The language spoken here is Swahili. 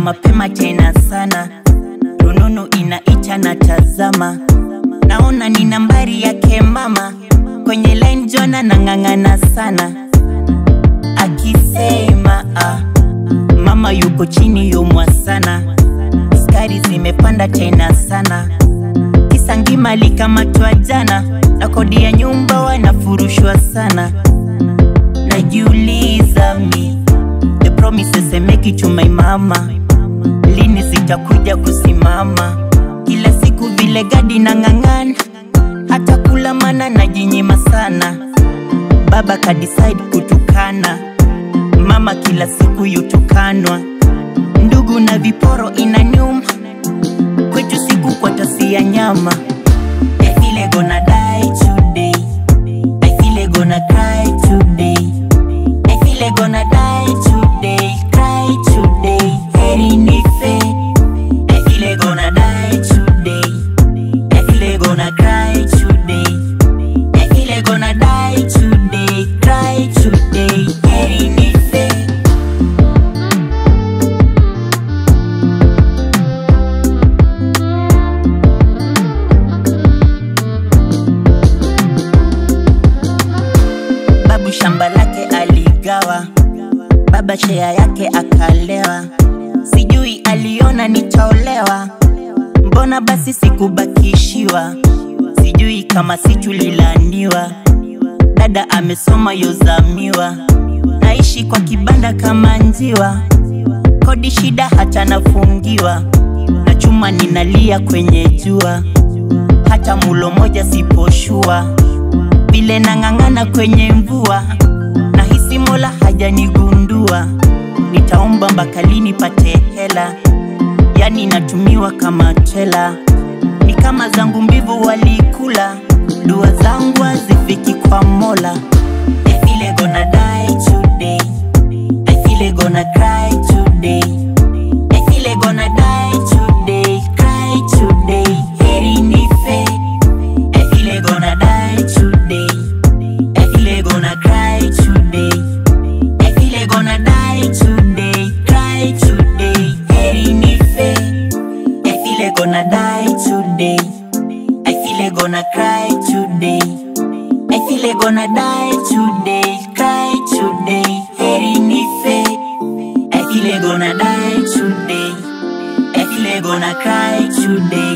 mapema tena sana, rununu inaita na tazama, naona ni nambari yake mama, kwenye line Jona nang'ang'ana sana, akisema ah, mama yuko chini yumwa sana, skari zimepanda tena sana, kisa ngima alikamatwa jana, na kodi ya nyumba wanafurushwa sana, najiuliza mi the promises I make it to my mama, lini zitakuja kusimama? Kila siku vile gadi na ng'ang'ana, hata kula mana najinyima sana. Baba kadecide kutukana, mama kila siku yutukanwa, ndugu na viporo inaniuma, kwetu siku kwa tasi ya nyama. I feel I gonna die today, I feel I gonna cry today. I feel I gonna die today, cry today, heri nife. I feel I gonna die today, I feel I gonna cry today. I feel I gonna die today, cry today, heri nife. Babu shamba lake aligawa, baba shea yake akalewa, sijui aliona nitaolewa, mbona basi sikubakishiwa, sijui kama si tulilaniwa, dada amesoma yozamiwa, naishi kwa kibanda kama njiwa, kodi shida hata nafungiwa, na chuma ninalia kwenye jua, hata mulo moja siposhua vile nang'ang'ana kwenye mvua, nahisi Mola hajanigundua. Nitaomba mpaka lini pate hela, yani natumiwa kama tela, ni kama zangu mbivu walikula, dua zangu hazifiki kwa Mola. I feel I gonna die today, I feel I gonna cry today, I feel I gonna die today, cry today, heri nife. I feel I gonna die today. I feel I gonna cry today. I feel I gonna die today, cry today. Heri nife. I feel I gonna die today. I feel I gonna cry today. I feel I gonna die today, cry today. Heri nife. I feel I gonna die today. I feel I gonna cry today.